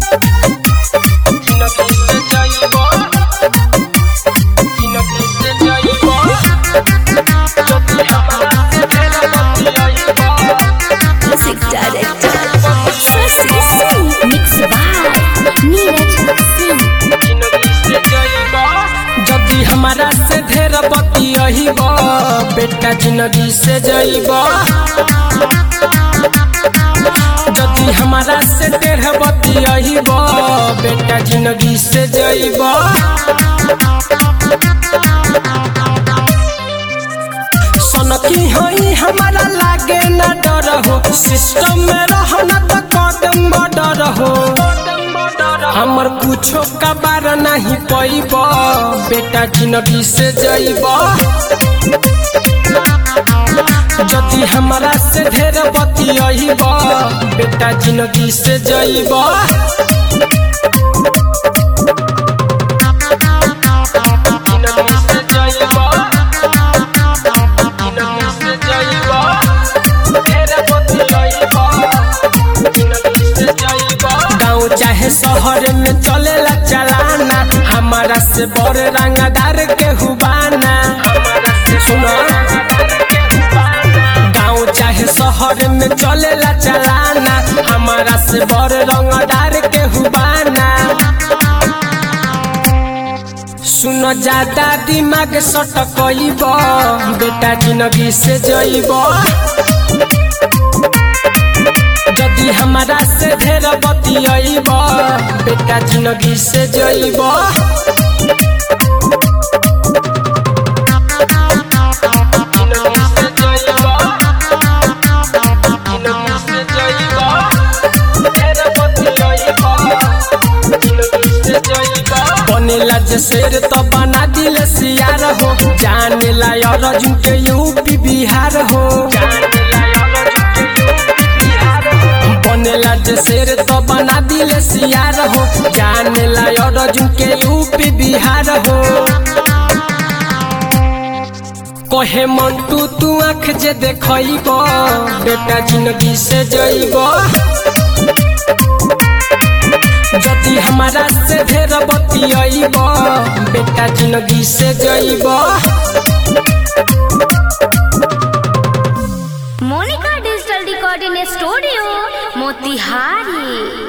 जिंदगी से जाइबो जिंदगी से जाइबो जदी हमरा से ढेर बतियाइबो Music director Sasi Singh Mix by Neeraj Singh जिंदगी से जाइबो जदी हमरा से ढेर बतियाइबो बेटा जिंदगी से जाइबो जदी हमरा से ढेर बतियाइबो बेटा जिंदगी से जाइबो सनकी होई हमारा लागे न डर हो सिस्टम में रहना तो कदम बडर हो हमर कुछो का बार नहीं पैब बेटा जिंदगी से जइब जदि हमरा से ढेर बतियाइब बेटा जिंदगी से जइब जिंदगी से जइब जिंदगी से जइब ढेर बतियाइब जिंदगी से जइब गाँव चाहे शहर में चलेला चलाना हमारा से बड़ रंगदार के हुबाना सुनो गाँव चाहे शहर में चलेला चलाना हमारा से बड़ रंगदार के हुबाना सुनो ज्यादा दिमाग सटकइब बेटा जिंदगी से जइब जदि हमरा से ढेर बतियाइब बेटा जिंदगी से जइब जिंदगी से जइब जिंदगी से जइब ढेर बतियाइब जिंदगी से जइब बनेला जे शेर तो बना दिल सियार हो जाने ला अर्जुन के यूपी बिहार हो बनेला जे शेर तो बना दिल सियार हो जाने ला अर्जुन के यूपी बिहार हो कहे मंटू तू आँख जे देखइब बेटा जिंदगी से जइब जदि हमारा से ढेर बतियाइब बेटा जिंदगी से जइब